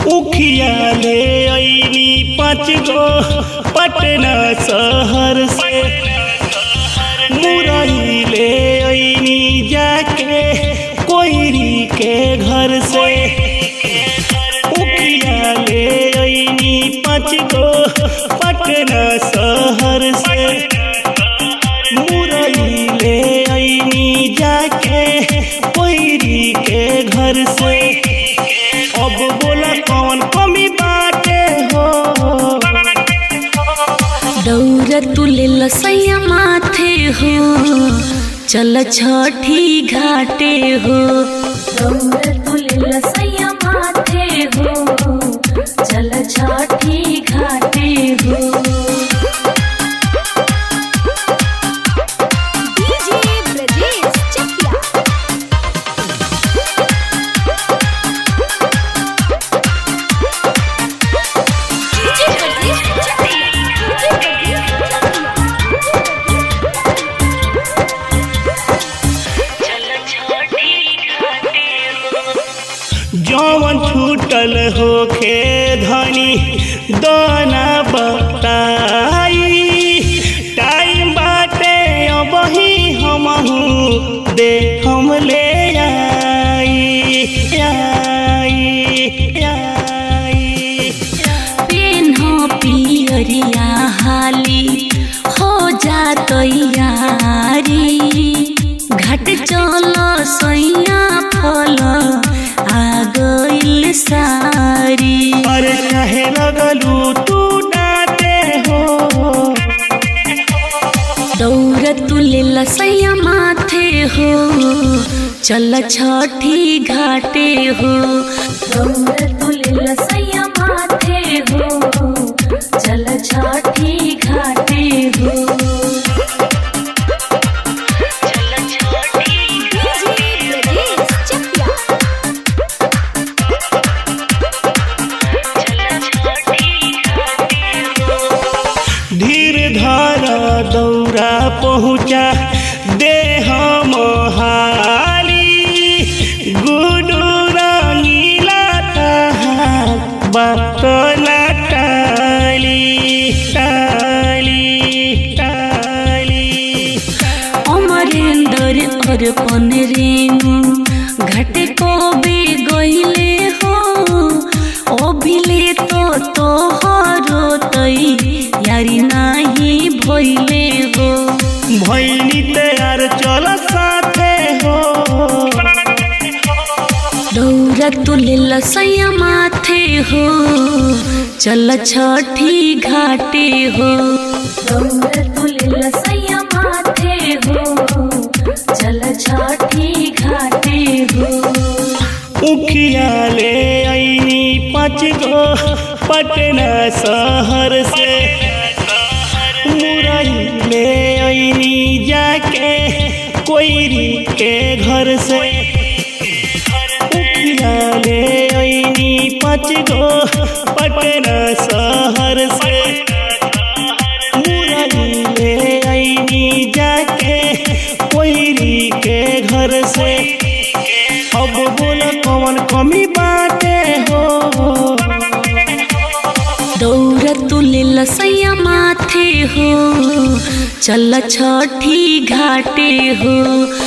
उखिया ले ऐनी पाँच गो पटना शहर से मुरई ले ऐनी जाके कोयरी के घर से उखिया ले ऐनी पाँच गो पटना शहर से मुरई ले ऐनी जाके कोयरी के घर से अब बोला कौन कमी बाटे हो दौड़ तुले लसैया माथे हो चल छठी घाटे हो दौड़ तुले लसैया माथे हो चल छठी घाटे हो DJ Brijesh Chakiya DJ Brijesh Chakiya DJ जौवन छूटल होखे धनी दाना बताई टाइम बाटे अबही हमहू दे हम ले आई आई आई पेन्हो पियरिया हाली हो जा तैयारी घट चल सैया फल आ गइल सारी अरे कहे लगलू तू डाटे हो दौड़ तुले लसैया माथे हो चल छठी घाटे हो दौड़ तुले लसैया माथे हो चल छठी घाटे हो डीजे ब्रजेश चकिया धीर धारा दौरा पहुँचा दे हम हाली गुडू रंगीला तहार बतला टाली टाली टाली अमरेंद्र अर्पण रेणु घट को बे गईले हो अभिले तो तोहरो तई यारी नाही भइले हो भैनी तैयार चल साथे हो दौरा तुले लसैया माथे हो चल छठी घाटे हो दौरा तुले लसैया माथे हो चल छठी घाटे हो उखिया ले ऐनी पाँच गो पटना शहर से मुरई ले ऐनी जाके कोयरी के घर से उखिया ले ऐनी पाँच गो पटना शहर से मुरई ले ऐनी जाके कोयरी के घर से अब बोल कौन कमी बाटे हो दौड़ तुले लसैया माथे हो चल छठी घाटे हो